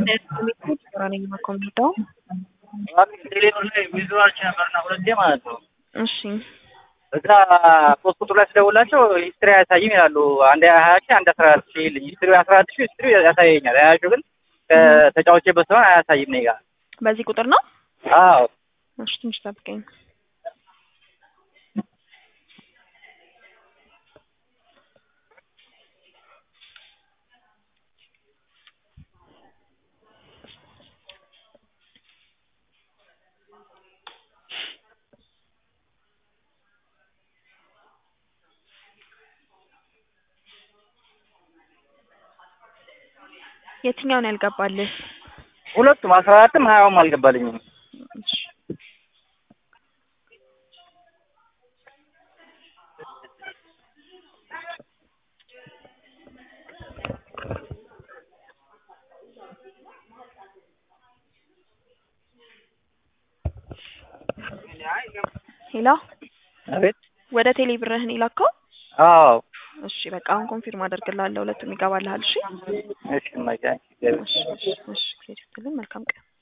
ነኝ የምኮምፒውተው ቴሌብር ላይ ዊዝድሮዋል ነበርና ሁለቴ ማለት ነው። እሺ እዛ ሶስት ቁጥር ላይ ስደውላቸው ሂስትሪ አያሳይም ይላሉ። አንድ ሀያ ሺህ አንድ አስራ አራት ሺህ ይልኝ ሂስትሪ አስራ አራት ሺህ ሂስትሪ ያሳየኛል። ሀያ ሺህ ግን ከተጫዋቼበት ስለሆነ አያሳይም እኔ ጋር። በዚህ ቁጥር ነው? አዎ እሺ ትንሽ ጠብቀኝ። የትኛውን ያልገባልህ? ሁለቱም አስራ አራትም ሀያውም አልገባልኝም። እሺ ሄሎ አቤት ወደ ቴሌ ብርህን የላከው? አዎ እሺ በቃ አሁን ኮንፊርም አደርግልሃለሁ። ሁለቱም ይገባልሃል። እሺ እሺ እማዬ፣ እሺ እሺ እሺ። መልካም ቀን